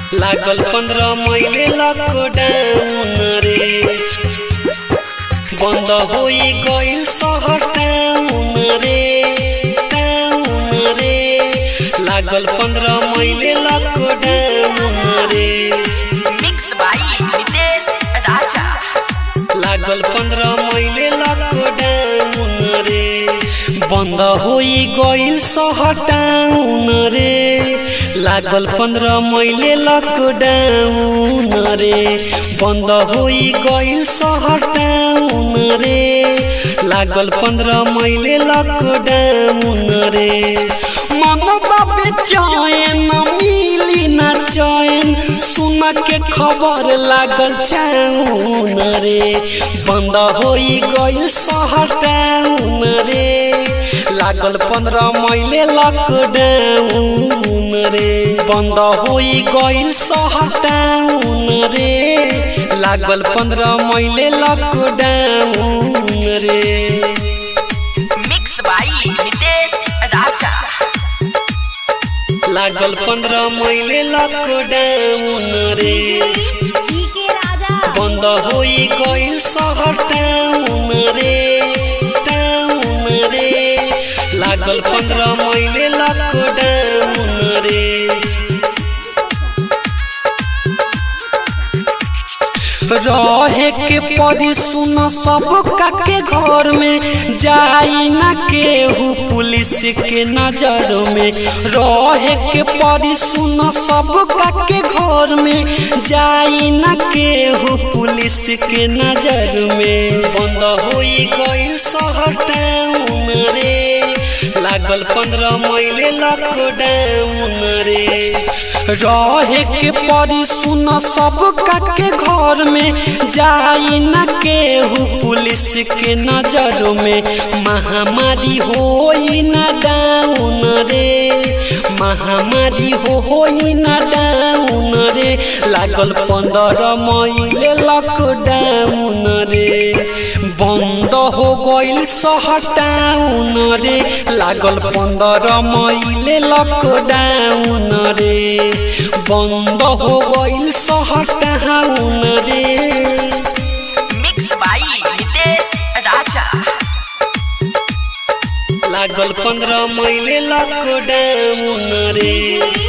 लागल पंद्रह महीने लॉकडाउन रे बंद होई गइल शहर टाउन रे टाउन रे लागल पंद्रह महीने लॉकडाउन रे मिक्स बाई नितेश राजा लागल पंद्रह महीने लॉकडाउन रे बंद होई गइल शहर टाउन रे लागल पंद्रह महीने लॉकडाउन रे बंद होई गइल शहर टाउन रे लागल पंद्रह महीने लॉकडाउन रे मन बेचैन मिली ना चैन सुन के खबर लागल चाउन रे बंद होई गइल शहर टाउन रे लागल पंद्रह महीने लॉकडाउन रे बंद होई गइल शहर टाउन रे लागल पंद्रह महीने लॉकडाउन रे मिक्स बाई नितेश राजा लागल पंद्रह महीने लॉकडाउन रे बंद होई गइल शहर टाउन रे टाउन रे लागल पंद्रह महीने लॉकडाउन रे रहे के परी सुन सब के घर में जाई ना केहू पुलिस के नजर में रहे के परी सुन सब के घर में जाई ना केहू पुलिस के नजर में बंद होई गइल शहर टाउन रे लागल पंद्रह महीने लॉकडाउन रे रहे के परी सुन सब के घर में जाई न केहू पुलिस के नजर में महामारी होई न डाउन रे महामारी होई न डाउन रे लागल पंद्रह महीने लॉकडाउन रे बंद हो गइल शहर टाउन रे लागल पंद्रह महीने लॉकडाउन रे बंद हो गइल शहर टाउन रे मिक्स बाई नितेश राजा लागल पंद्रह महीने लॉकडाउन रे